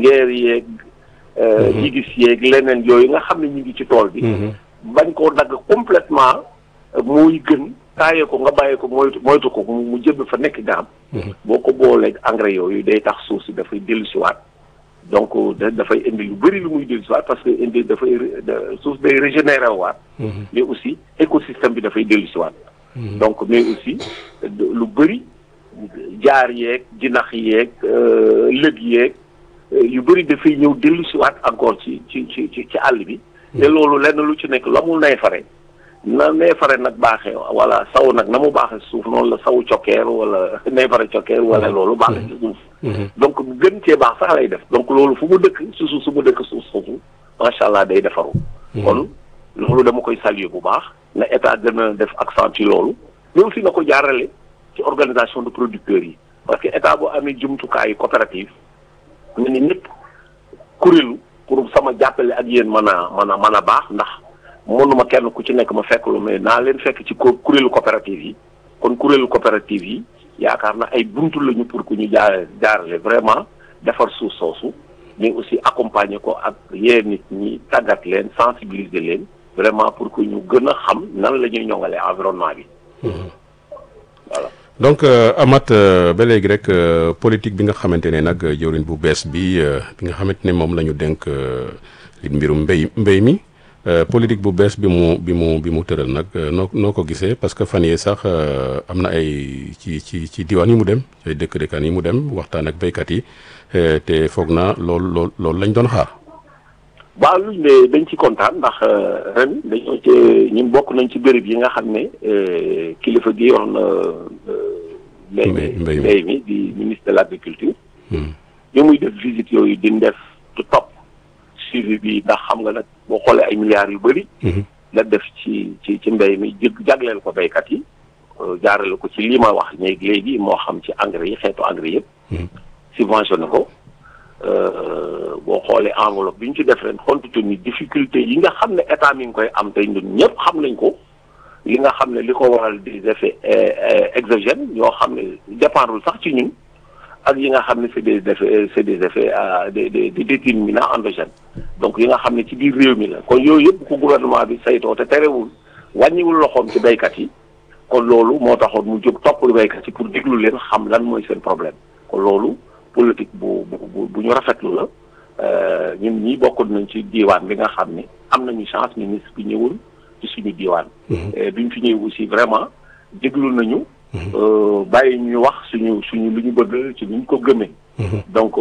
ngeer yeeg jigis yeeg leneen yooyu nga xam ne ñu ngi ci tool bi bañ koo dagg complètement mooy gën taaye ko nga bàyyi ko moytu moytu ko mu jëb fa nekk garab boo ko booleeg engrais yooyu day tax suuf si dafay dellusiwaat donc dafay indi lu bëri lu muy dellusiwaat parce que indi dafay suuf day régénérer waat mais aussi écosystème bi dafay dellusiwaat donc mais aussi lu bëri jaar yeeg jinax yeeg lëg yeeg yu bëri dafay ñëw dellusiwaat encore ci ci ci ci ci àll bi te loolu lenn lu ci nekk la mu neefare na neefare nag baaxee wala saw nag na mu baaxee suuf noonu la saw cokkeer wala neefare cokkeer wala loolu baaxee ci suuf donc gën cee baax sax lay def donc loolu fu mu dëkk su suuf su mu dëkk suuf soosu macha allah day defaru kon loolu dama koy saluer bu baax na état gën a def accent ci loolu mais aussi na ko jaarale ci organisation de producteurs yi parce que état bu amee jumtukaayu coopérative na ni ñëpp kuréelu pour sama jàppale ak yéen mën a mën a mën a baax ndax mënuma kenn ku ci nekk ma fekk lu mais naa leen fekk ci kuréelu coopérative yi kon kuréelu coopérative yi yaakaar na ay buntu lañu pour que ñu jaar jaarale vraiment defar suuf soosu mais aussi accompagner ko ak yee nit ñi tàggat leen sensibiliser leen vraiment pour que ñu gën a xam nan la ñuy ñoŋalee environnement bi. voilà. donc Amath ba léegi rek politique bi nga xamante ne nag jëwriñ bu bees bi bi nga xamante ne moom la ñu dénk li mbirum mbéy mbéy mi. politique bu bees bi mu bi mu bi mu tëral nag noo noo ko gisee parce que fan yii sax am na ay ci ci ci diwaan yi mu dem ay dëkk dëkkaan yi mu dem waxtaan ak béykat yi te foog naa loolu loolu loolu lañ doon xaar. waaw luñ ne dañ ci kontaan ndax ren dañoo ci ñun bokk nañ ci béréb yi nga xam ne kilifa gi yor na. mbéy mi mbéy mi di ministre de l' agriculture. ñu muy def visite yooyu di def du topp. suivi bi ndax xam nga nag boo xoolee ay milliards yu bëri. la def ci ci ci mbéy mi jëg jagleel ko béykat yi jaarale ko ci lii ma wax léegi léegi moo xam ci engrais yi xeetu engrais yëpp. subventionné ko boo xoolee enveloppe bi ñu ci def ren compte tenu difficulté yi nga xam ne état mi ngi koy am tey ñun ñëpp xam nañ ko li nga xam ne li ko waral des effets exogènes yoo xam ne dépendrul sax ci ñun. ak yi nga xam ne c'est des effets c'est des effets des des des déterminants endogènes donc yi nga xam ne ci biir réew mi la kon yooyu yëpp ko gouvernement bi saytoo te terewul wàññiwul loxoom ci béykat yi kon loolu moo taxoon mu jóg topp béykat yi pour déglu leen xam lan mooy seen problème kon loolu politique bu bu bu ñu rafetlu la ñun ñii bokkoon nañ ci diiwaan bi nga xam ne am nañu chance ministre bi ñëwul ci suñu diiwaan. bi ñu fi ñëw aussi vraiment déglu nañu. bàyyi ñu wax suñu suñu lu ñu bëgg ci lu ñu ko gëmee. donc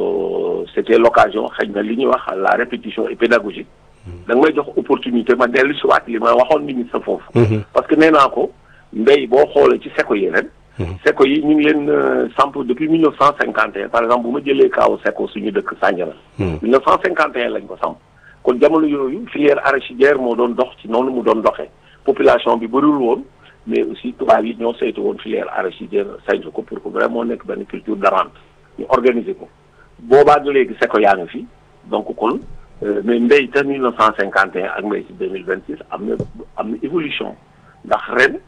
c'était l'occasion xëy na li ñuy wax la répétition est pédagogique. da nga may jox opportunité ma dellu si waat li ma waxoon ministre foofu. parce que nee naa ko mbéy boo xoolee ci seko yi ren. seko yi ñu ngi leen samp depuis mille neuf cent cinquante et un par exemple bu ma jëlee kaaw seko suñu dëkk Sandiara. mille neuf cent cinquante et un lañ ko samp kon jamono yooyu filière arachidière moo doon dox ci noonu mu doon doxee population bi bëriwul woon. mais aussi tubaab yi ñoo saytu woon filière arachidière saytu ko pour que vraiment nekk benn culture de rente ñu organiser ko boobaa nga léegi seko yaa ngi fi donc kon mais mbéy te mille neuf cent cinquante et un ak mbéy ci deux mille vingt six am na am na évolution ndax ren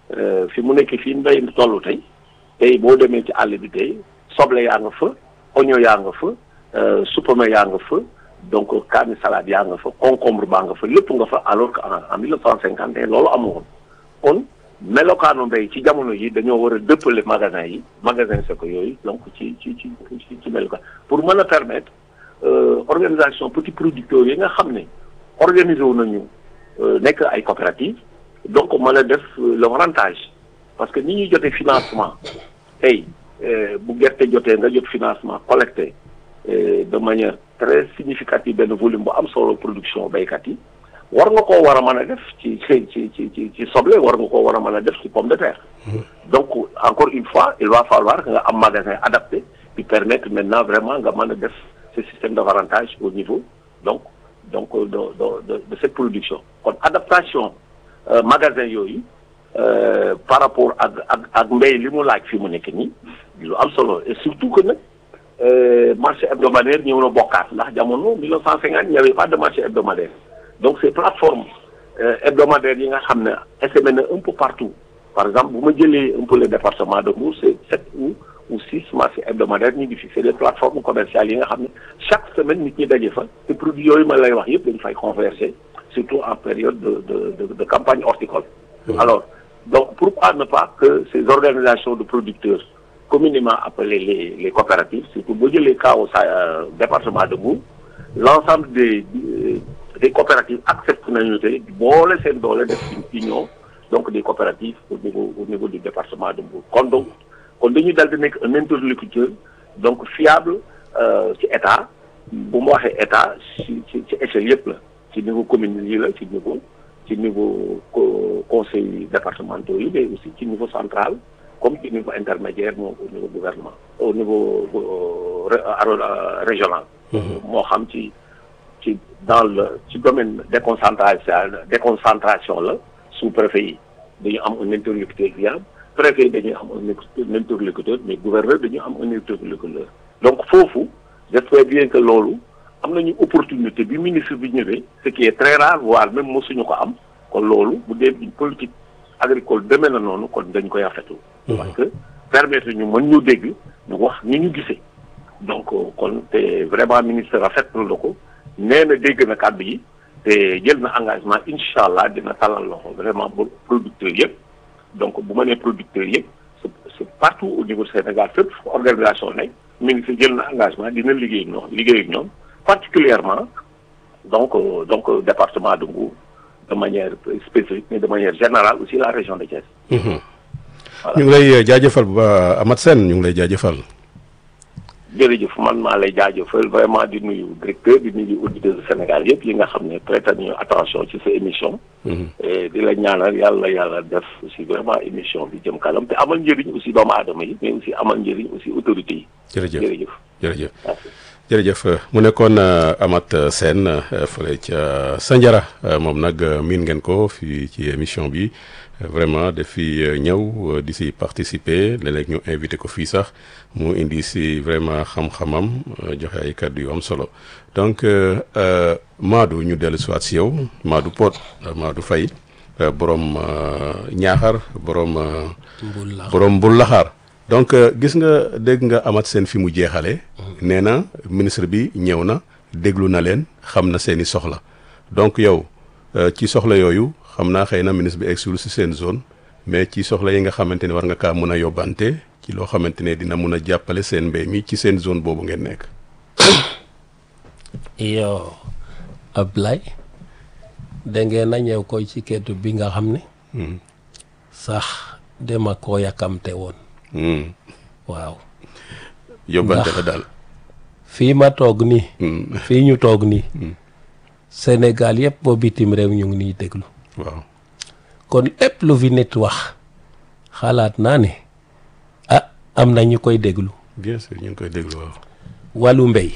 fi mu nekk fii mbéy mi toll tey tey boo demee ci àll bi tey soble yaa nga fa oignon yaa nga fa supame yaa nga fa donc kaani salade yaa nga fa concombre baa nga fa lépp nga fa alors que en mille neuf cent cinquante et un loolu amoon kon melokaanu mbéy ci jamono yi dañoo war a dëppale magasin yi magasin seko yooyu donc ci ci ci ci ci melokaan pour mën a permettre organisation petits producteurs yi nga xam ne organiser wu nañu nekk ay coopératives donc mën a def le rentage parce que ni ñuy jotee financement tey bu gerte jotee nga jot financement collecté de manière très significative benn volume bu am solo production béykat yi war nga koo war a mën a def ci ci ci ci ci soble war nga koo war a mën a def ci pomme de terre. donc encore une fois il va falloir que nga am magasin adapté qui permettre maintenant vraiment nga mën a def ce système de rentage au niveau donc donc de de de cette production kon adaptation magasin yooyu par rapport ak ak ak mbéy li mu laaj fi mu nekk nii lu am solo et surtout que nag marché hebdomadaire ñëw na bokkaat ndax jamono 1950 il n'y avait pas de marché hebdomadaire. donc ces plateformes hebdomadaires yi nga xam ne essaimé na un peu partout par exemple bu ma jëlee un peu le département de Mbour c'est sept ou ou six marchés hebdomadaires ñu ngi fi c'est des plateformes commerciales yi nga xam ne chaque semaine nit ñi daje fa te produits yooyu ma lay wax yëpp dañu fay converger surtout en période de de de, de campagne horticole. alors donc pourquoi ne pas que ces organisations de producteurs communément appelées les les coopératives surtout boo jëlee cas au sa département de Mbour l'ensemble des des coopératives acceptent nañu te boole seen doole def une union donc des coopératives au niveau au niveau du département de Mbour kon donc kon dañuy dal di nekk un interlocuteur donc fiable ci état bu mu waxee état ci ci ci échelle yëpp la ci niveau commune yi la ci niveau ci niveau conseil départementaux yi mais aussi ci niveau central comme ci niveau intermédiaire moom au niveau gouvernement au niveau régional moo xam ci ci dans le ci domaine déconcentration déconcentration la sous-préfet yi dañu am un interlocuteur viable préfet yi dañuy am un interlocuteur mais gouverneur dañu am un interlocuteur donc foofu j'espère bien que loolu am nañu opportunité bi ministre bi ñëwee ce qui est très rare voire même mosuñu ko am kon loolu bu dee une politique agricole demee na noonu kon dañ koy rafetlu parce que permettre ñu mën ñu dégg ñu wax ni ñu gisee donc kon te vraiment ministre rafetlu la ko nee na dégg na kàddu yi te jël na engagement incha allah dina talal loxo vraiment ba producteurs yëpp donc bu ma nee producteurs yëpp c'est partout au niveau du Sénégal fépp organisation nekk ministre jël na engagement dina liggéey ak ñoom liggéey ak ñoom particulièrement donc donc département de Mbour de manière spécifique mais de manière générale aussi la région de Thiès. ñu ngi lay jaajëfal ba Amath Sène ñu ngi lay jaajëfal. jërëjëf man maa lay jaajëfal vraiment di nuyu directeur di nuyu auditeurs du Sénégal yëpp yi nga xam ne prêté nañu attention ci sa émission. di la ñaanal yàlla yàlla def aussi vraiment émission bi jëm kanam te amal njëriñ aussi doomu aadama yi mais aussi amal njëriñ aussi autorités yi. jërëjëf jërëjëf jërëjëf. jërëjëf mu nekkoon Amath Sène fële ca Sandiara moom nag miin ngeen ko fii ci émission bi vraiment daf fi ñëw di si participer léeg-léeg ñu invité ko fii sax mu indi si vraiment xam-xamam joxe ay kàddu yu am solo donc Madou ñu dellu si waat si yow Madou Pod Madou Faye borom ñaaxar borom. borom Mbul Laxaar donc gis nga dégg nga Amath Sène fi mu jeexale nee na ministre bi ñëw na déglu na leen xam na seeni soxla donc yow ci soxla yooyu xam naa xëy na ministre bi egsul si seen zone mais ci soxla yi nga xamante ne war nga kaa mën a yóbbante ci loo xamante ne dina mun a jàppale seen mbéy mi ci seen zone boobu ngeen nekk. yow Ablaye da ngeen a ñëw koy ci keddu bi nga xam ne. sax dema koo yàkkamte woon. waaw. yóbbante la daal. fii ma toog nii. fii ñu toog nii. Sénégal yëpp boo bitim réew ñu ngi niy déglu. waaw. kon lépp lu fi nit wax xalaat naa ne ah am na ñu koy déglu. bien sûr ñu ngi koy déglu waaw. wàllu mbéy.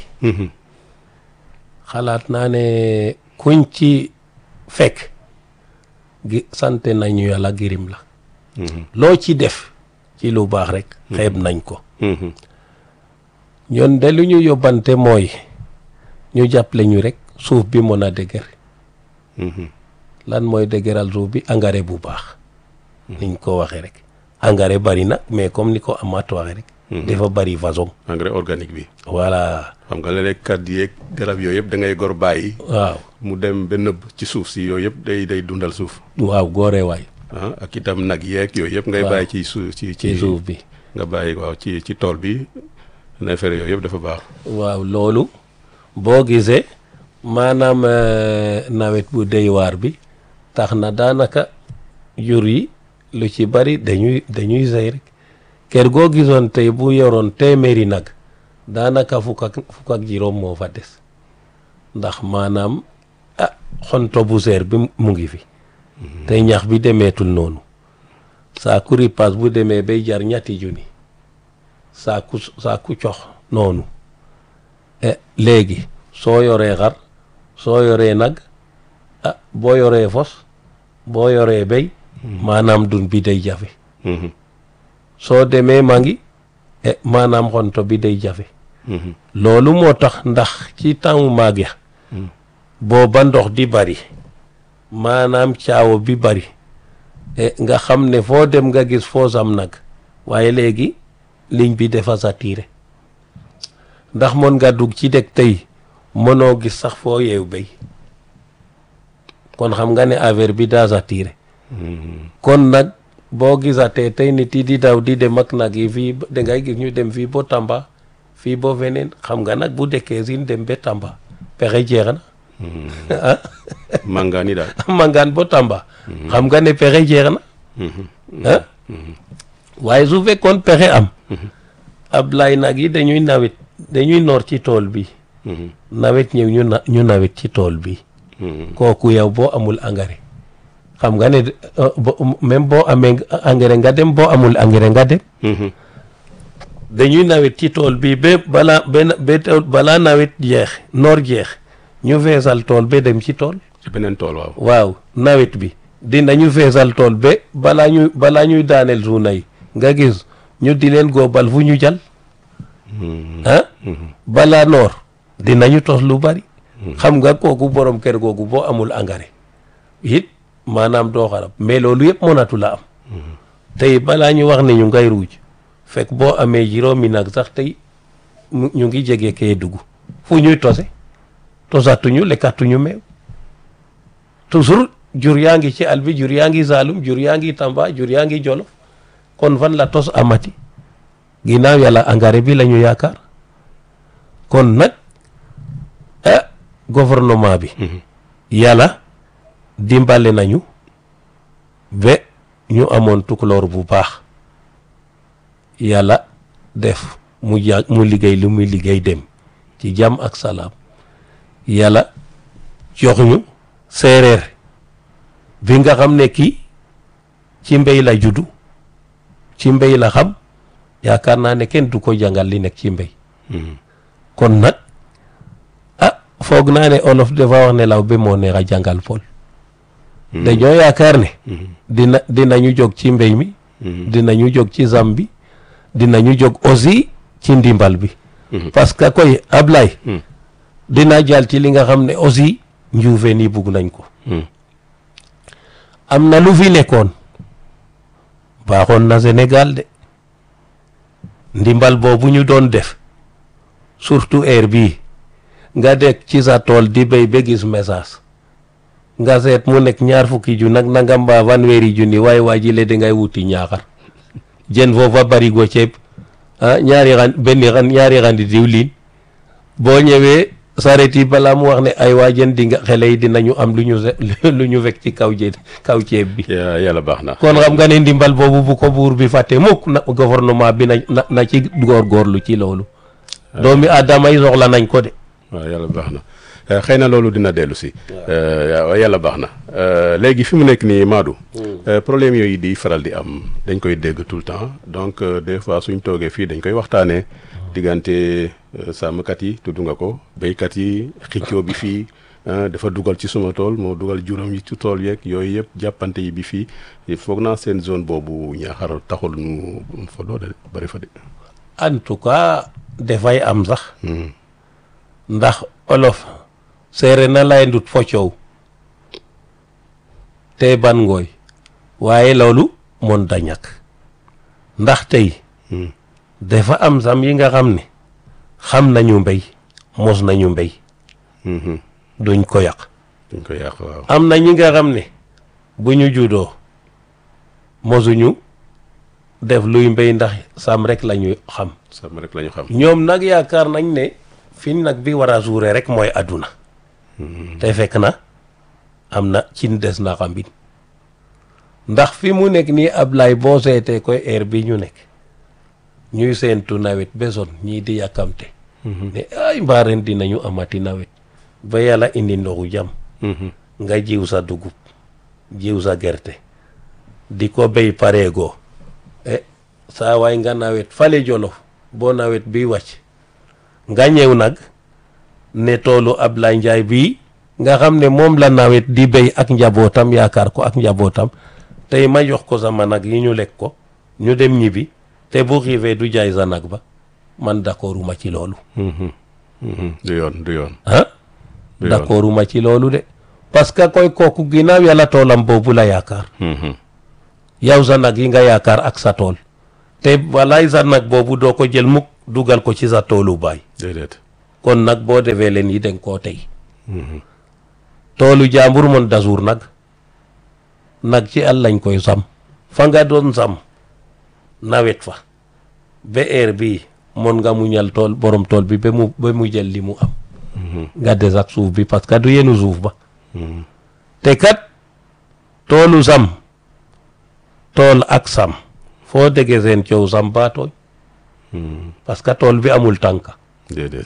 xalaat naa ne kuñ ci fekk gi sant nañu yàlla gërëm la. loo ci def. ci lu baax rek xeeb nañ ko ñoon de lu ñu yóbbante mooy ñu jàppale ñu rek suuf bi mën a dëgër lan mooy dëgëral suuf bi engrais bu baax niñ ko waxee rek engrais bari nag mais comme ni ko Amath waxee rek dafa bari façon engrais organique bi voilà xam nga léeg-léeg kat yeeg garab yooyu yëpp da ngay gor bàyyi waaw mu dem ba nëbb ci suuf si yooyu yëpp day day dundal suuf waaw góore waay ah ak itam nag yeeg yooyu yëpp ngay bàyyi ci suuf ci ci suuf bi nga bàyyi waaw ci ci tool bi neefere yooyu yëpp dafa baax waaw loolu boo gisee maanaam nawet bu dey waar bi tax na daanaka jur yi lu ci bari dañuy dañuy sey rek kër goo gisoon tey bu yoroon téeméeri nag daanaka fukk ak fukk ak juróom moo fa des ndax maanaam ah xonto bu seer bi mu ngi fi te ñax bi demeetul noonu saaku ripaas bu demee bay jar ñetti junni saaku saaku cox noonu léegi soo yoree xar soo yoree nag ah boo yoree fos boo yoree béy maanaam dun bi day jafe soo demee ma ngi maanaam xonto bi day jafe loolu moo tax ndax ci temps maag ya booba ndox di bari maanaam caawa bi bari nga xam ne foo dem nga gis foos am nag waaye léegi ligne bi dafa saturé ndax mën nga dugg ci dëkk tey mënoo gis sax foo yeew béy kon xam nga ne affaire bi daa saturé kon nag boo gisatee tey nit yi di daw di dem ak nag yi fii dangay gis ñu dem fii ba Tamba fii ba feneen xam nga nag bu dekkee sin dem ba Tamba pexe jeex na ah màngaani daal mangaan ba Tamba xam nga ne pexe jeex na ah waaye su fekkoon pexe am Ablaye nag yi dañuy nawet dañuy noor ci tool bi nawet ñëw ñu na ñu nawet ci tool bi kooku yow boo amul engrais xam nga ne même boo amee engrais nga dem boo amul engrais nga dem dañuy nawet ci tool bi ba balaa benn ba balaa nawet jeex noor jeex ñu feesal tool ba dem ci tool ci beneen tool waaw waaw nawet bi dinañu feesal tool ba balaa ñuy balaa ñuy daaneel suuna yi nga gis ñu di leen góobal fu ñu jal ah balaa noor dinañu tos lu bari xam nga kooku borom kër googu boo amul engrais it maanaam doo xarab mais loolu yëpp mënatu la am tey balaa ñu wax ne ñu ngay ruuj fekk boo amee juróomi nag sax tey ñu ngi jege kee dugg fu ñuy tose tosatuñu lekkatuñu meew toujours jur yaa ngi ci àll bi jur yaa ngi Saalum jur yaa ngi Tamba jur yaa ngi Jolof kon fan la tos amati ginnaaw yàlla engrais bi la ñu yaakaar kon nag ah gouvernement bi yàlla dimbale nañu ba ñu amoon tukulóor bu baax yàlla def mu ja mu liggéey lu muy liggéey dem ci jàmm ak salaam yàlla jox ñu séeréer bi nga xam ne kii ci mbéy la juddu ci mbéy la xam yaakaar naa ne kenn du ko jàngal li nekk ci mbéy kon nag ah foog naa ne olof dafa wax ne law ba moo neex a jàngal pol dañoo yaakaar ne dina dinañu jóg ci mbéy mi dinañu jóg ci zam bi dinañu jóg aussi ci ndimbal bi parce que koy Ablaye dina jàll ci li nga xam ne aussi njuufeen yi bugg nañ ko am na lu fi nekkoon baaxoon na Sénégal de ndimbal boobu ñu doon def surtout heure bii nga dekk ci sa tool di béy ba gis message nga seet mu nekk ñaar fukki ju nag nanga mbaa fanweeri junni waaye waa ji le dangay wuti ñaaxar jën foofa barigo ceeb ah ñaari xan benn xan ñaari xandi diwlin boo ñëwee saret yi balaa mu wax ne ay waa jën di nga xele yi dinañu am lu ñu lu ñu fekk ci kaw jë kaw ceeb bi yàlla baax na kon xam nga ne ndimbal boobu bu ko buur bi fàtte mukk na gouvernement bi na na ci góorgóorlu ci loolu doomi aadama yi soxla nañ ko de waaw yàlla baax na xëy na loolu dina dellu si yàlla baax na léegi fi mu nekk nii Madou problème yooyu di faral di am dañ koy dégg tout le temps donc des fois suñ toogee fii dañ koy waxtaanee diggante sàmmkat yi tudd nga ko béykat yi xiccoo bi fii dafa dugal ci suma tool moo dugal juróom yi ci tool yeeg yooyu yëpp jàppante yi bi fii foog naa seen zone boobu ñaaxar taxul nu fa doole bari fa de en tout cas dafay am sax ndax olof seere na lay ndut fo coow te ban ngooy waaye loolu mon da ñàkk ndax tey dafa am sam yi nga xam ne xam nañu mbéy mos nañu mbéy duñ ko yàq duñ ko yàq waaw am na ñi nga xam ne bu ñu juddoo mosuñu def luy mbéy ndax sam rek la ñu xam sam rek la ñu xam ñoom nag yaakaar nañ ne fi nag bi war a suure rek mooy àdduna te fekk na am na cin des na xambin ndax fi mu nekk nii Ablaye boo seetee koy heure bi ñu nekk ñuy seentu nawet besoon ñii di yàkkamte ne ay mbaaren dinañu amati nawet ba yàlla indi ndoxu jàmm nga jiw sa dugub jiw sa gerte di ko béy pareegoo e saa waay nga nawet fale jolof boo nawet bi wàcc nga ñëw nag ne toolu Ablaye Njaay bii nga xam ne moom la nawet di béy ak njabootam yaakaar ko ak njabootam tey ma jox ko sama nag yi ñu lekk ko ñu dem ñibbi te bu xiifee du jaay sa nag ba man d'accorduma ci loolu du yoon du yoon ah d'accorduma ci loolu de parce que koy kooku ginnaaw yàlla toolam boobu la yaakaar yow sa nag yi nga yaakaar ak sa tool te walaay sa nag boobu doo ko jël mukk dugal ko ci sa toolu baay déedéet kon nag boo defee leen yi danga koo tey toolu jàmbur mon dasuur nag nag ci àll lañ koy sam fa nga doon sam nawet fa ba heure bii mon nga muñal tool borom tool bi ba mu ba mu jël li mu am nga des ak suuf bi parce que du yenu suuf ba te kat toolu sam tool ak sam foo déggee seen coow sam baa tooñ parce que tool bi amul tànka déedéet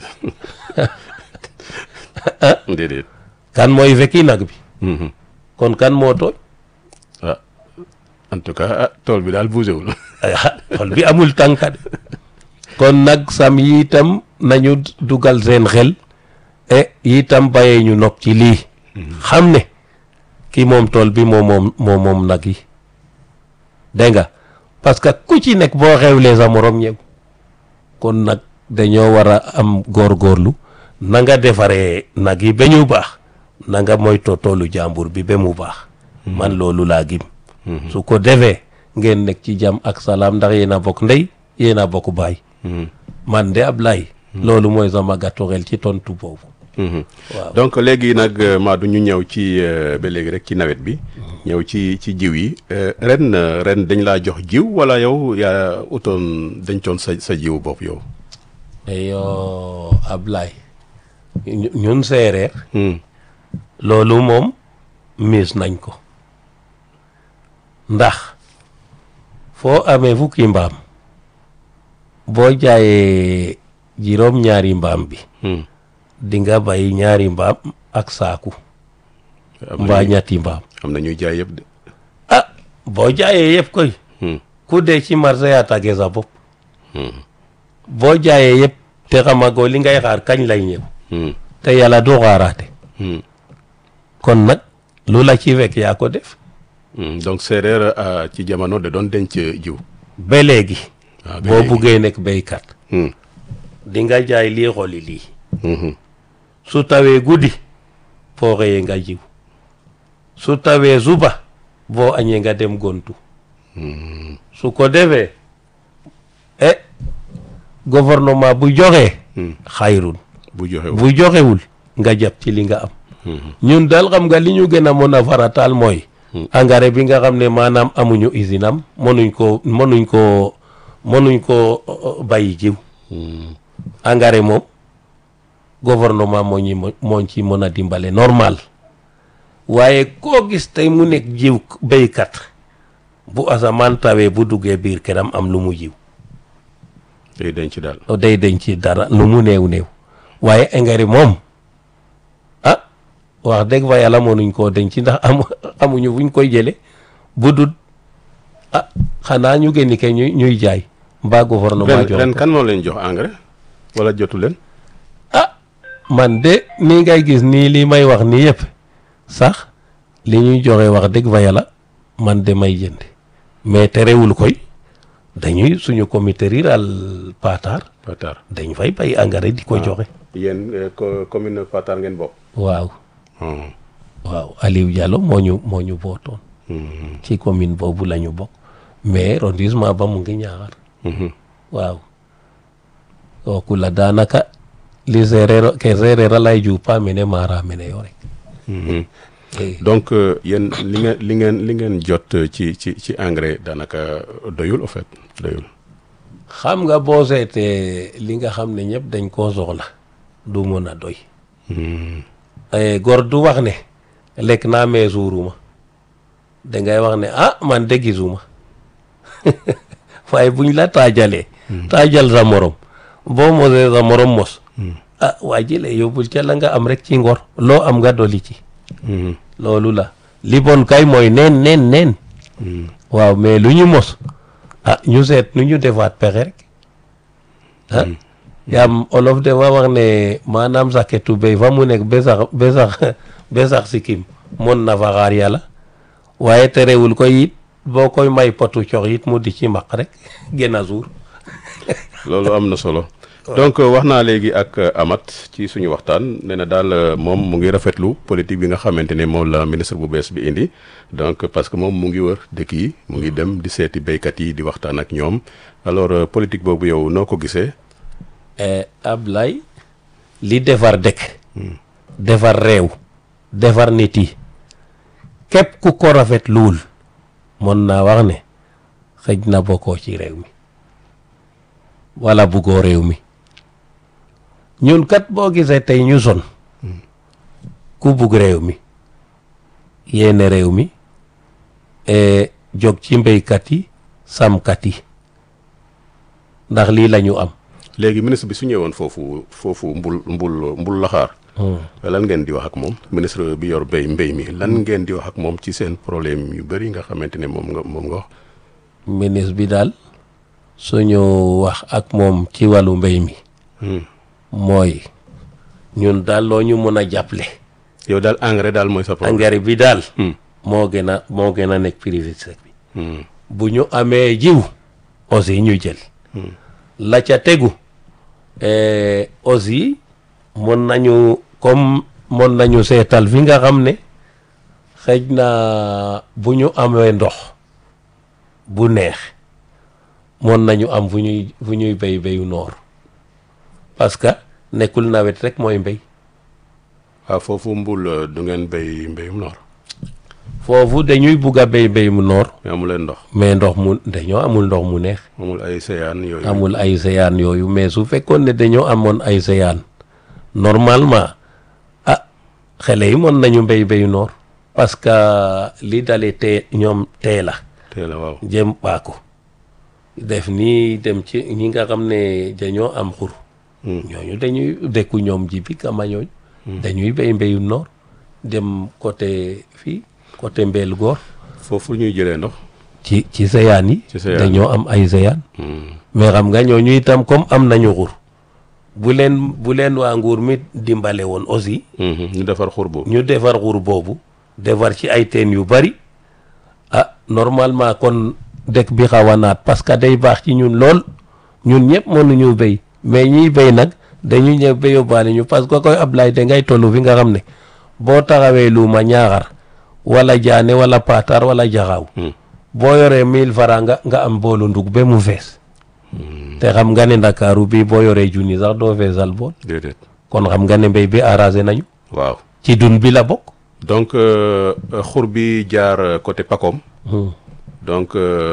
déedéet kan mooy fekki nag bi kon kan moo tooñ ah en tout cas ah tool bi daal bougé wul ah tool bi amul tànka de kon nag sam yi itam nañu dugal seen xel e itam bàyyee ñu nopp ci lii xam ne ki moom tool bi moo moom moo moom nag yi dégg nga parce que ku ci nekk boo xewlee sa morom ñëw kon nag dañoo war a am góorgóorlu na nga defaree nag yi ba ñu baax na nga moytoo toolu jàmbur bi ba mu baax man loolu laa gim su ko defee ngeen nekk ci jàmm ak salaam ndax yéen a bokk ndey yéen a bokk baay man de Ablaye loolu mooy sama gàttu xel ci tontu boobu waaw donc léegi nag Madou ñu ñëw ci ba léegi rek ci nawet bi ñëw ci ci jiw yi ren ren dañ laa jox jiw wala yow yaa utoon dencoon sa sa jiw bopp yow yoo Ablaye ñu- ñun séeréer loolu moom miis nañ ko ndax foo amee fukki mbaam boo jaayee juróom ñaari mbaam bi di nga bay ñaari mbaam ak saaku am mbaa na ñetti mbaam am na ñuy jaay yëpp de ah boo jaayee yëpp koy ku dee ci marché yaa tàggee sa bopp boo jaayee yëpp te xamagoo li ngay xaar kañ lay ñëw te yàlla du xaaraate kon nag lu la ci fekk yaa ko def donc séeréer ah, ci jamono da doon denc jiw ba léegi Ah, ba boo léegi. buggee nekk béykat Hmm. di nga jaay lii xooli lii Mhm. su tawee guddi boo xëyee nga jiw su tawee suba boo añee nga dem gontu su ko defee e gouvernement bu joxee xayrun bu joxe bu joxewul nga jàpp ci li nga am ñun daal xam nga li ñu gën a mën a farataal mooy engrais bi nga xam ne maanaam amuñu usine am mënuñ ko mënuñ ko mënuñ ko uh, bàyyi jiw engrais moom gouvernement moo ñi mo- moo ci mën a dimbale normal waaye koo gis tey mu nekk jiw béykat bu asamaan tawee bu duggee biir këram am lu mu jiw day denc daal day denc ci dara lu mu néew néew waaye engrais moom ah wax dëgg fa yàlla mënuñ koo denc ndax amu amuñu fuñ koy jële bu dul ah xanaa ñu génni ke ñuy ñuy jaay mbaa gouvernement ren jox ren ko. kan moo leen jox engrais wala jotu leen ah man de nii ngay gis nii li may wax nii yëpp sax li ñuy joxe wax dëgg fa yàlla man de may jënd mais terewul koy dañuy suñu comité rural Patar Patar dañ fay bay engrais di ko joxe yéen eh, co- commune Patar ngeen bokk waaw Hmm. waaw Aliou Diallo moo ñu moo ñu bootoon Mhm. ci commune boobu la ñu bokk mais arrondissement ba mu ngi ñaaxar Mhm. waaw kooku la daanaka li séeréer ke séeréer a lay juupa mene maara mene yo rek Mhm. Eh, donc euh, yéen li ngeen li ngeen li ngeen jot euh, ci ci ci engrais daanaka doyul au fait doyul xam nga boo seetee li nga xam ne ñëpp dañ koo soxla du mën a doy Mhm. Eh, góor du wax ne lekk naa mais suuruma dangay wax ne ah man de gisuma waaye buñ la taajalee taajal sa morom boo mosee sa morom mos ah waa jëlee yóbbul ca la nga am rek ci ngor loo am nga doli ci Mhm. loolu la li bon kay mooy neen neen neen waaw mais lu ñu mos ah ñu seet nu ñu defaat pexe rek ah yaam olof de wa wax ne maanaam saketu béy fa mu nekk be sax be sax be sax sikkim mon na fa xaar yàlla waaye terewul koy it boo koy may potu cox it mu di ci maq rek gën a suur loolu am na solo donc wax naa léegi ak Amath ci suñu waxtaan nee na daal moom mu ngi rafetlu politique bi nga xamante ne moom la ministre bu bees bi indi donc parce que moom mu ngi wër dëkk yi mu ngi dem di seeti béykat yi di waxtaan ak ñoom alors politique boobu yow noo ko gisee. Ablaye li defar dëkk. defar réew. defar nit yi képp ku ko rafetluwul mën naa wax ne xëj na bokkoo ci réew mi. wala buggoo réew mi ñun kat boo gisee tey ñu son ku bugg réew mi yéene réew mi jóg ci mbéykat yi sàmmkat yi ndax lii la ñu am léegi ministre bi su ñëwoon foofu foofu mbul mbul mbul laxaar lan ngeen di wax ak moom ministre bi yor béy mbéy mi lan ngeen di wax ak moom ci seen problème yu bëri nga xamante ne moom nga moom nga wax ministre bi daal suñu wax ak moom ci wàllu mbéy mi mooy ñun daal loo ñu mën a jàppale yow daal engrais daal mooy sa problème engrais bi daal moo gën a moo gën a nekk priorité bi bu ñu amee jiw aussi ñu jël la ca tegu aussi mën nañu comme mën nañu seetal fi nga xam ne xëj na bu ñu amee ndox bu neex moon nañu am fu ñuy fu ñuy béy béyu noor parce que nekkul nawet rek mooy mbéy waaw foofu mbul du ngeen béy mbéyum noor foofu dañuy bugg a béy mbéyum noor mais amu leen ndox mais ndox mu dañoo amul ndox mu neex amul ay séyaan yooyu amul ay séyaan yooyu mais su fekkoon ne dañoo amoon ay séyaan normalement ah xale yi mën nañu mbéy béyu noor parce que li dalee tee ñoom tee la tee la waaw jëm paako def nii dem ci ñi nga xam ne dañoo am xur ñooñu dañuy dëkku ñoom ji bi kama ñooñu dañuy béy mbéyu noor dem côté fii côté mbeel góor foofu ñuy jëlee ndox ci ci seyaan yi Ci seyaan dañoo am ay seyaan mais xam nga ñooñu itam comme am nañu xur bu leen bu leen waa nguur mi dimbale woon aussi ñu defar xur boobu ñu defar xur boobu defar ci ay teen yu bari ah normalement kon dëkk bi xaw a naat parce que day baax ci ñun lool ñun ñëpp mënuñu béy mais ñiy béy nag dañu ñëw ba yóbbaale ñu parce que koy Ablaye da ngay toll fi nga xam ne boo taxawee luuma ñaaxar wala jaane wala paatar wala jaxaaw boo yoree mille francs nga nga am boolu ndug ba mu fees te xam nga ne ndakaaru bi boo yoree junni sax doo feesal bool déedéet kon xam nga ne mbéy bi arrangé nañu waaw ci dun bi la bokk donc xur bi jaar côté Pakom donc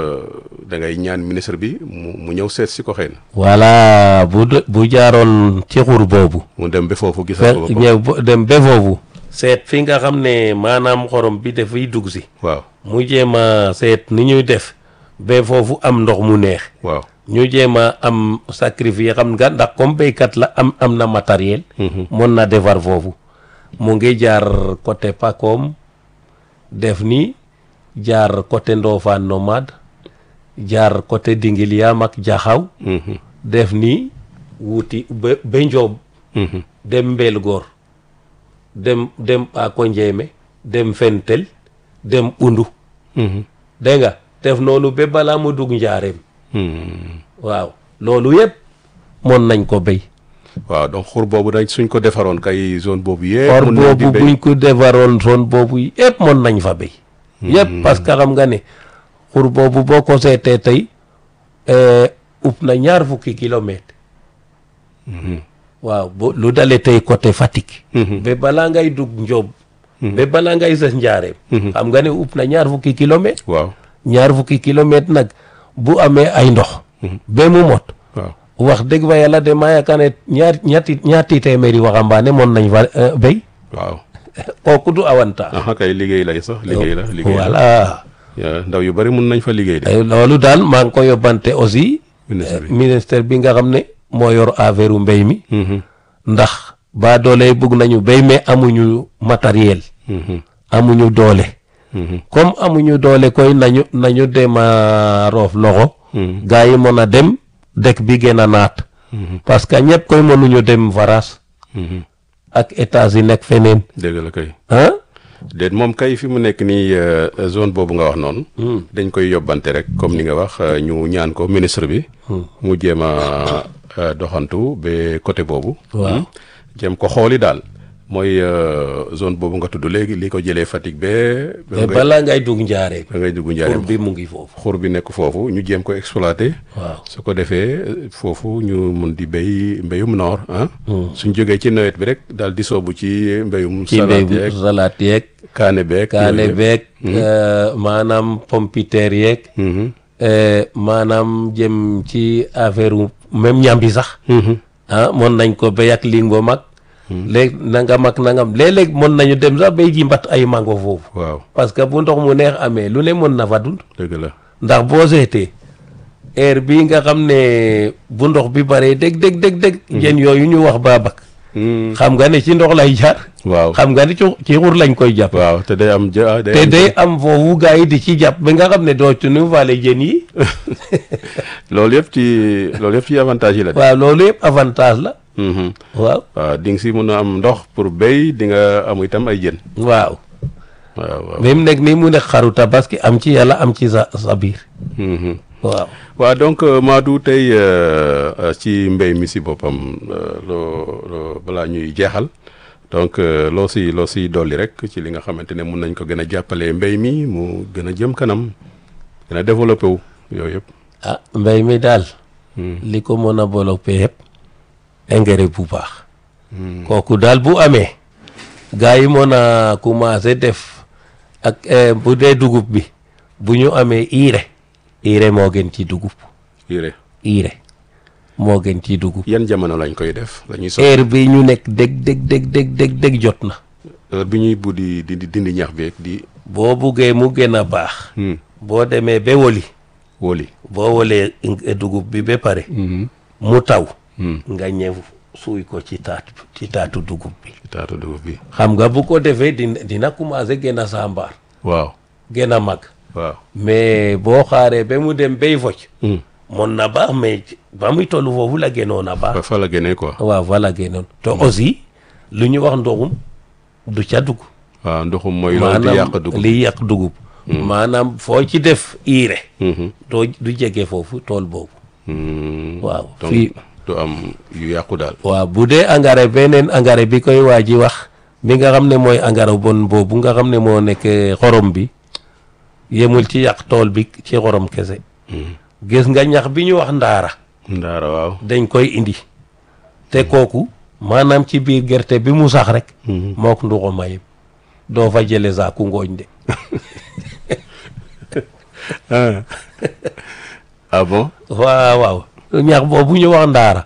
da ngay ñaan ministre bi mu mu ñëw seet si ko xëy na voilà bu de- bu jaaroon ci xur boobu mu dem ba foofu fe gisal ko boppam ñëw ba- dem ba foofu seet fi nga xam ne maanaam xorom bi dafay dugg si waaw mu jéem a seet ni ñuy def ba foofu am ndox mu neex waaw ñu jéem a am sacrifice xam nga ndax comme béykat la am am na matériel mën na defar foofu mu ngi jaar côté Pakom def ni jaar côté Ndofane nomade jaar côté Dingiliam ak Jaxaw def ni wuti ba ba Njoob dem Mbeel Góor dem dem Ako Njéeme dem Fentel dem Undu dégg nga def noonu ba balaa mu dugg njaareem waaw loolu yëpp mën nañ ko béy waaw donc xur boobu dañ suñ ko defaroon kay zone boobu yëpp or mun nañ di boobu béy. buñ ko defaroon zone boobu yëpp mën nañ fa béy yëpp parce que xam nga ne xur boobu boo ko seetee tey upp na ñaar fukki kilomètre waaw bu lu dale tey côté Fatick ba balaa ngay dugg Ndiob ba balaa ngay sës njaareem xam nga ne upp na ñaar fukki kilomètre waaw ñaar fukki kilomètre nag bu amee ay ndox ba mu mot waaw wax dëgg fa yàlla de maa yaakaar ne ñaar ñaati ñaati téeméeri waxambaane moon nañ fa euh, béy waaw kooku du avantage aha kay liggéey lay sax liggéey la liggéey la voilà yaa ndaw yu bari mun nañ fa liggéey de Eh, loolu daal maa ngi ko yóbbante aussi ministre bi ministère bi nga xam ne moo yor affaire u mbéy mi Mhm, ndax ba doole bugg nañu béy mais amuñu matériel mhm, amuñu doole mhm, comme amuñu doole koy nañu nañu dem a roof loxo mhm, gaa yi mën a dem dëkk bi gën a naat mhm, parce que ñëpp koy mënuñu dem varas mhm. ak états yi nekk feneen dëgg la kay ah déet moom kay fi mu nekk nii euh, zone boobu nga wax noonu dañ koy yóbbante rek comme ni nga wax euh, ñu ñaan ko ministre bi mu jéem a doxantu ba côté boobu. waaw jëm ko xooli daal mooy zone boobu nga tudd léegi li ko jëlee Fatick ba. te balaa ngay dugg njaaree. ba ngay dugg njaaree xur bi mu ngi foofu. xur bi nekk foofu ñu jéem ko exploité. waaw su ko defee foofu ñu mun di béy mbéyum noor ah. suñ jógee ci nawet bi rek daal di soobu ci mbéyum. ci mbéyum salaat yeeg. kaane beeg. kaane beeg. maanaam pompiteer yeeg. maanaam jëm ci affaire même ñambi sax. ah mën nañ ko béy ak lingo mag. léegi na nga mag na nga léeg-léeg mën nañu dem sax bay ji mbat ay mango foofu. waaw parce que bu ndox mu neex amee lu ne mën na fa dund. dëgg la ndax boo seetee heure bii nga xam ne bu ndox bi baree dég dég dég dég. jën yooyu ñu wax baabak. xam nga ne ci ndox lay jaar. waaw xam nga ne ci ci xur lañ koy jàpp. waaw te day am ja day te day am foofu gars yi di ci jàpp ba nga xam ne dootuñu faale jën yi. loolu yëpp ci loolu yëpp ci avantage yi la. waaw loolu yëpp avantage la. waaw. waaw di nga si mën a am ndox pour béy di nga am itam ay jën. waaw. waaw waaw. même nekk nii mu nekk xaru tabaski am ci yàlla am ci sa sa biir. waaw. waaw donc Madou tey ci mbéy mi si boppam loo loo balaa ñuy jeexal donc loo si loo si dolli rek ci li nga xamante ne mun nañ ko gën a jàppalee mbéy mi mu gën a jëm kanam gën a développé wu yooyu yëpp. ah mbéy mi daal. li ko mën a développé yëpp engrais bu baax. kooku daal bu amee. gars yi mën a commencé def ak bu dee dugub bi bu ñu amee urée. urée moo gën ci dugub. urée. urée moo gën ci dugub. yan jamono lañ koy def lañuy so heure bi ñu nekk dég dég dég dég dég dég jot na. heure bi ñuy buddi di dindi ñax bi di. boo buggee mu gën a baax. boo demee ba woli. woli. boo wolee dugub bi ba pare. mu taw. nga ñëw suuy ko ci taat ci taatu dugub bi. ci taatu dugub bi. xam nga bu ko defee dina dina commencé gën a saambaar. waaw. gën a mag. waaw. mais boo xaaree ba mu dem bay focc. mën na baax mais ba muy toll foofu la gënoon a baax. fa la génnee quoi. waaw fa la gënoon te aussi lu ñu wax ndoxum du ca dugg. waaw ndoxum mooy. loolu di yàq dugub liy yàq dugub. maanaam foo ci def urée. doo du jege foofu tool boobu. waaw fii du am yu yàqu daal. waaw bu dee engrais beneen engrais bi koy waa ji wax mi nga xam ne mooy engrais bon boobu nga xam ne moo nekk xorom bi yemul ci yàq tool bi ci xorom kese. gis nga ñax bi ñu wax ndaara. ndaara waaw. dañ koy indi. te kooku maanaam ci biir gerte bi mu sax rek. mook nduxu mayib doo fa jële saaku ngooñ de. ah bon. waaw waaw ñax boobu ñu wax ndaara.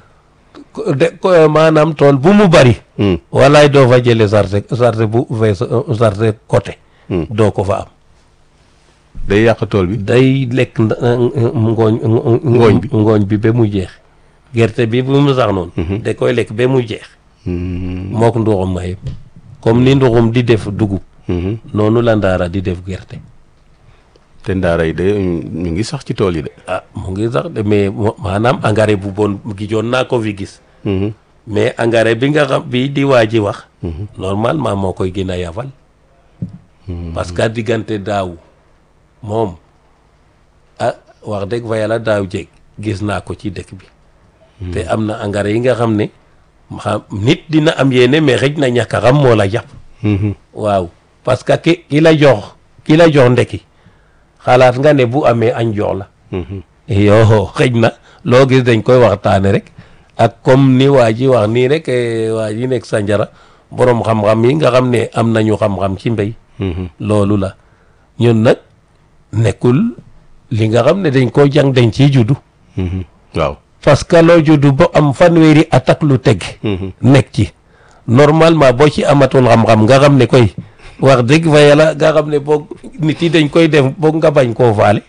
de ko maanaam tool bu mu bari. walaay doo fa jële sarte sarte bu fees sarte côté. doo ko fa am. day yàq tool bi. day lekk ngooñ. ngooñ bi ngooñ bi ba mu jeex. gerte bi bu mu sax noonu. da koy lekk ba mu jeex. mook nduxum ma yëpp comme ni nduxum di def dugub. noonu la ndaara di def gerte. te ndaara yi de ñu ngi sax ci tool yi de. ah mu ngi sax de mais maanaam engrais bu bon gijoon naa ko fi gis. mais engrais bi nga xam bi di waa ji wax. normalement moo koy gën a yafal. parce que diggante daaw moom ah wax dëgg fa yàlla daaw jeg gis naa ko ci dëkk bi. te am na engrais yi nga xam ne xam nit dina am yéene mais xëj na ñàkk a xam moo la jàpp. waaw parce que ki ki la jox ki la jox ndekki xalaat nga ne bu amee añ jox la. yoo xëj na loo gis dañ koy waxtaane rek ak comme ni waa ji wax nii rek waa ji nekk Sanjara borom xam-xam yi nga xam ne am nañu xam-xam ci mbéy. loolu la ñun nag nekkul li nga xam ne dañ ko jàng dañ ciy juddu. waaw. parce que loo juddu ba am fanweeri at ak lu teg. nekk ci normalement boo ci amatul xam-xam nga xam ne koy wax dëgg fa yàlla nga xam ne boog nit yi dañ koy def boog nga bañ koo faale.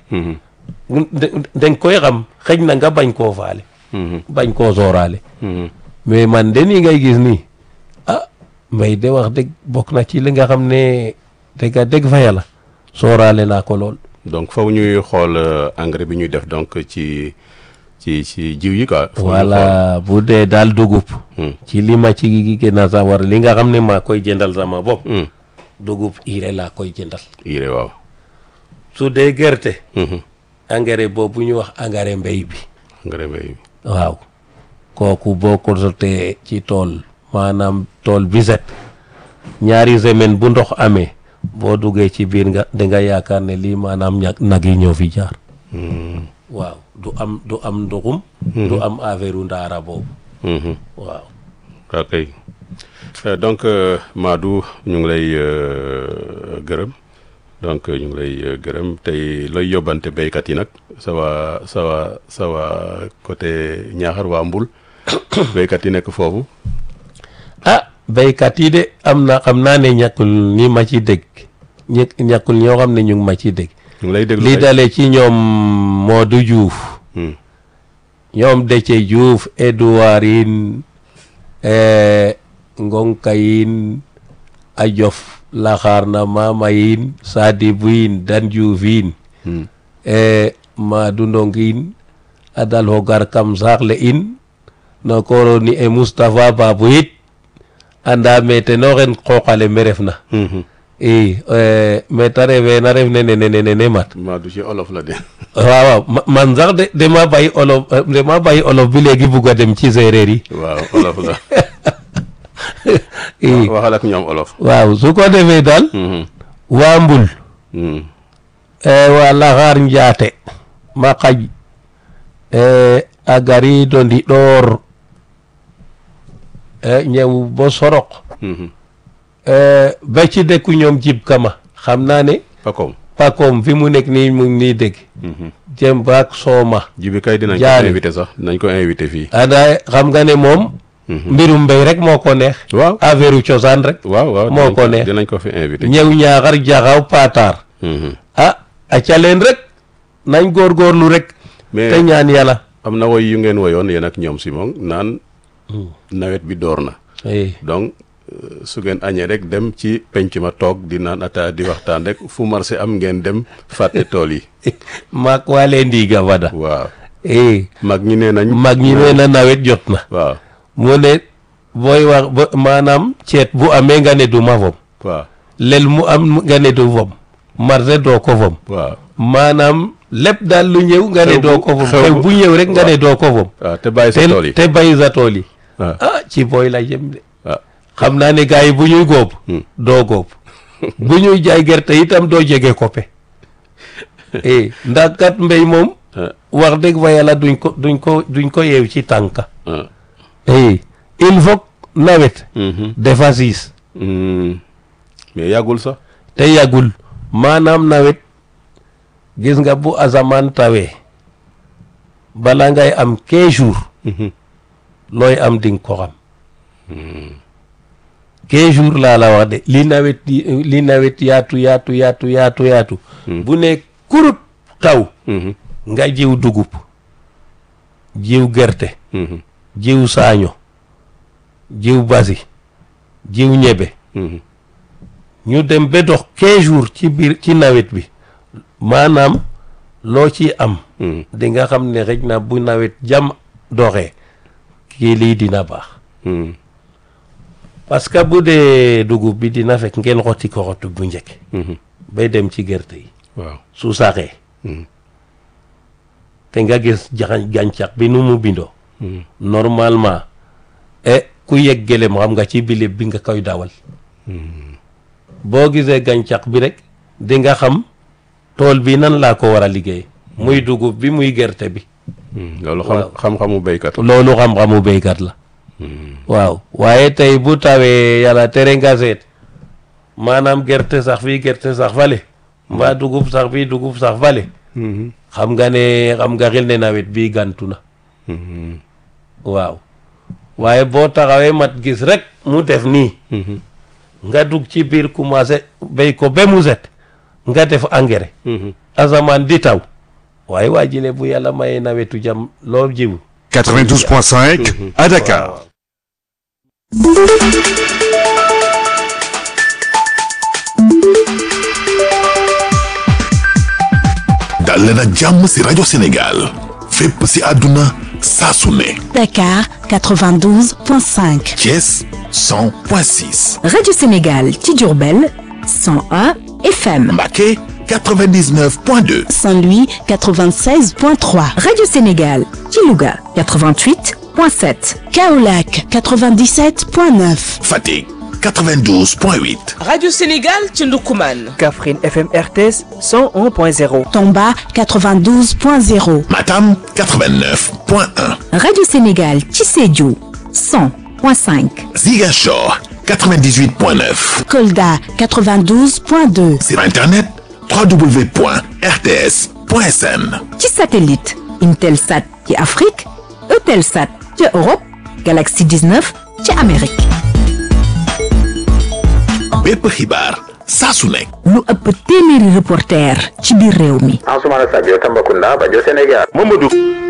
dañ koy xam xëj na nga bañ koo faale. bañ koo sooraale. mais man de nii ngay gis nii ah mbay de wax dëgg bokk na ci li nga xam ne dëgg dëgg fa yàlla sooraale naa ko lool. donc faw ñuy xool engrais bi ñuy def donc ci ci ci jiw yi quoi. voilà bu dee daal dugub. ci li ma ci gën a sawar li nga xam ne maa koy jëndal sama bopp. dugub urée laa koy jëndal. urée waaw. su dee gerte. engrais boobu ñu wax engrais mbéy bi. engrais mbéy bi. waaw kooku boo ko sotee ci tool maanaam tool bi set ñaari semaine bu ndox amee boo duggee ci biir nga da nga yaakaar ne lii maanaam ñag nag yi ñoo fi jaar waaw du am du am ndoxum du am affaire u ndaara boobu waaw ok donc Madou ñu ngi lay gërëm donc ñu ngi lay gërëm tey looy yóbbante béykat yi nag sawa sawa sawa côté Ñaaxar waa Mbul béykat yi nekk foofu ah béykat yi de am na xam naa ne ñàkkul ni ma ci dégg ñi ñàkkul ñoo xam ne ñu ngi ma ci dégg ñu ngi lay déglu li dale ci ñoom Modou Diouf ñoom Déthié Diouf Edouard yin Ngonka yin Ajof Laxaar na Mama yin Sadibou yin Dan Diouf yin Madou Ndong yin Adal Hogar Kam Saxle in no koroni e Moustapha Babou yit anda me teno xen qooqale me refna i me ta refe na ref nene nene nene mat Madou ci olof la de waaw waaw man sax de dama bàyyi olof dama bàyyi olof bi léegi bugg a dem ci séeréer yi waaw olof la i waxal ak ñoom olof waaw su ko defee daal waa mbul waa laxaar njaate ma xaj a gariido ndiɗoor ñëw bo sorok ba ci dëkku ñoom jib kama xam naa ne Pakom pakoom fi mu nekk nii mu ngi nii dégg jëm baak sooma jibi kay dinañ ko Jaani. invité sax dinañ ko invité fii ada xam nga ne moom mbirum mbéy rek moo ko neex waaw affaire u cosaan rek waaw waaw moo dinañ ko neex. dinañ ko fi invité ñëw ñaaxar jaxaw paataar Mhm. ah aca leen rek nañ góorgóorlu rek mais te ñaan yàlla am na woy yu ngeen woyoon yéen ak ñoom Simon naan nawet bi door na Eh, donc euh, su ngeen añee rek dem ci penc ma toog di naan ata di waxtaan rek fu marché am ngeen dem fàtte tool yi maak waale ndiiga fada waaw eh mag ñi nee nañ mag ñi nee na nawet jot na waaw mu ne booy wax ba maanaam ceet bu amee nga ne du ma fom waaw lel mu am nga ne du fom marché doo ko fom waaw maanaam lépp daal lu ñëw nga ne Xew bu- doo ko fom xew xew bu- bu ñëw rek nga ne doo ko fom waaw te bàyyi sa te tool yi te bay sa tool yi waaw ah ci booy la jëm de waaw xam naa ne gars yi bu ñuy góob doo góob bu ñuy jaay gerte itam doo jege koppe eh ndax kat mbéy moom ah, wax dëgg fa yàlla duñ ko duñ ko duñ ko yeew ci tànka ah. eh il faut que nawet Mhm. dafa siis Mm. mais yàggul sax te yàggul maanaam nawet gis nga bu asamaan tawee bala ngay am 15 jours Mhm. looy am ding ko xam 15 jours laa la wax de li nawet yi- li nawet yaatu yaatu yaatu yaatu yaatu bu ne kurut taw Mhm. nga jiw dugub jiw gerte Mhm. jiw saaño jiw basi jiw ñebe Mhm. ñu dem ba dox 15 jours ci biir ci nawet bi maanaam loo ci am Mhm. di nga xam ne xëj na bu nawet jam doxee kii lii dina baax Mhm. parce que bu dee dugub bi dina fekk ngeen xotti ko xottu bu njëkk Mhm. bay dem ci gerte yi waaw su saxee Mhm. te nga gis jaxañ gàncax bi nu mu bindoo Mhm. normalement e ku yegg gëlem xam nga ci bilib bi nga koy dawal boo gisee gàncax bi rek di nga xam tool bi nan laa ko war a liggéey muy dugub bi muy gerte bi Mhm. loolu xam Waaw. xam-xamu béykat la loolu xam-xamu béykat la waaw waaye tey bu tawee yàlla tere nga seet maanaam gerte sax fii gerte sax fale mbaa dugub sax fii dugub sax fale Mhm. xam nga ne xam nga xel ne nawet bii gantu na Mhm. waaw waaye boo taxawee mat gis rek mu def nii Mhm. nga dugg ci biir commencé béy ko ba mu set nga def engrais Mhm. asamaan di taw waaye waa jile bu yàlla mayee nawetu jam loo jiwu 92.5 à Dakar. dal leen ak jàmm ci rajo Sénégal fépp ci àdduna saa su ne Dakar 92.5. Thiès 100.6 Radio Sénégal ci Diourbel 101 FM. Mbacké 99.2 Saint-Louis 96.3. Radio Sénégal ci Louga 88.8 100.7 Kaolack 97.9 Fatick 92.8 Radio Sénégal ci Ndoukoumane. Kaffrine FM RTS 101.0 Tomba 92.0 Matam 89.1 Radio Sénégal ci Sédhiou 100.5 Ziguinchor 98.9 Kolda 92.2 sur internet www.rts.sn ci satellite Intelsat ci Afrique Eutelsat ci Europe Galaxy 19 ci Amérique bépp xibaar saa su nekk lu ëpp téeméeri reporter ci biir réew mi Ansoumana Sadio Tambacounda Bajo Sénégal Mamadou